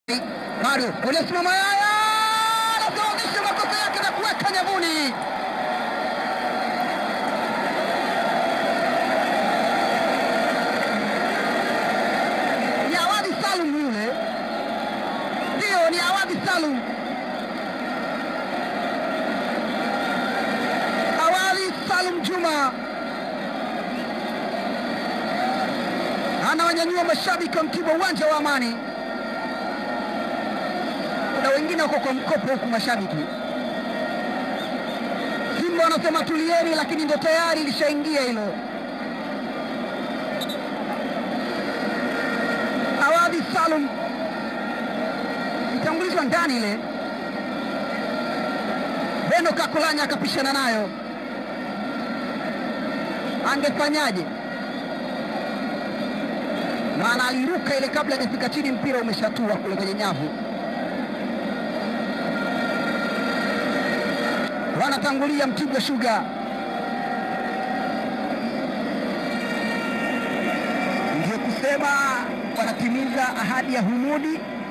Mario ulisimama Yaya anasawazisha makosa yake na kuweka nyavuni. Ni Awadi Salum yule, ndiyo, ni Awadi Salum. Awadi Salum Juma anawanyanyua mashabiki wa Mtibwa uwanja wa Amani na wengine wako kwa mkopo huku mashabiki. Simba wanasema tulieni, lakini ndo tayari ilishaingia hilo. Awadhi Salum itangulizwa ndani ile, Beno Kakulanya akapishana nayo, angefanyaje? Maana aliruka ile kabla hajafika chini, mpira umeshatua kule kwenye nyavu. wanatangulia Mtibwa Sugar. Ndio kusema wanatimiza ahadi ya Humudi